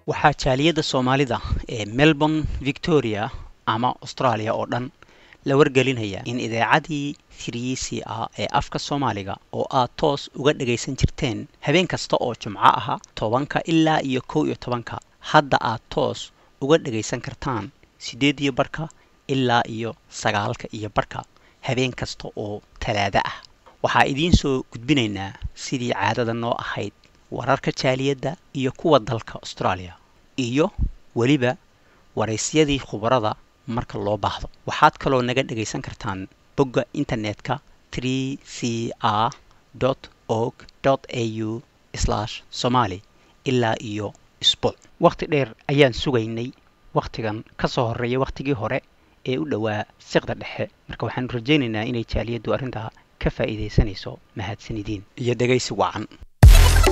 waxaa jaaliyadda soomaalida ee melbourne victoria ama australia oo dhan la wargelinaya in idaacadii thrc a ee afka soomaaliga oo aad toos uga dhagaysan jirteen habeen kasta oo jumco aha tobanka ilaa iyo kow iyo tobanka hadda aad toos uga dhagaysan kartaan siddeed iyo barhka ilaa iyo sagaalka iyo barhka habeen kasta oo talaado ah waxaa idiin soo gudbinaynaa sidii caadada noo ahayd wararka jaaliyadda iyo kuwa dalka australia iyo weliba waraysyadii khubarada marka loo baahdo waxaad kaloo naga dhagaysan kartaan bogga internetka tree c r org au somali ilaa iyo isbuuc wakhti dheer ayaan sugaynay wakhtigan ka soo horreeya wakhtigii hore ee u dhowaa siqda dhexe marka waxaanu rajaynaynaa inay jaaliyaddu arrintaa ka faa'iidaysanayso mahadsanidin iyo dhegaysi wacan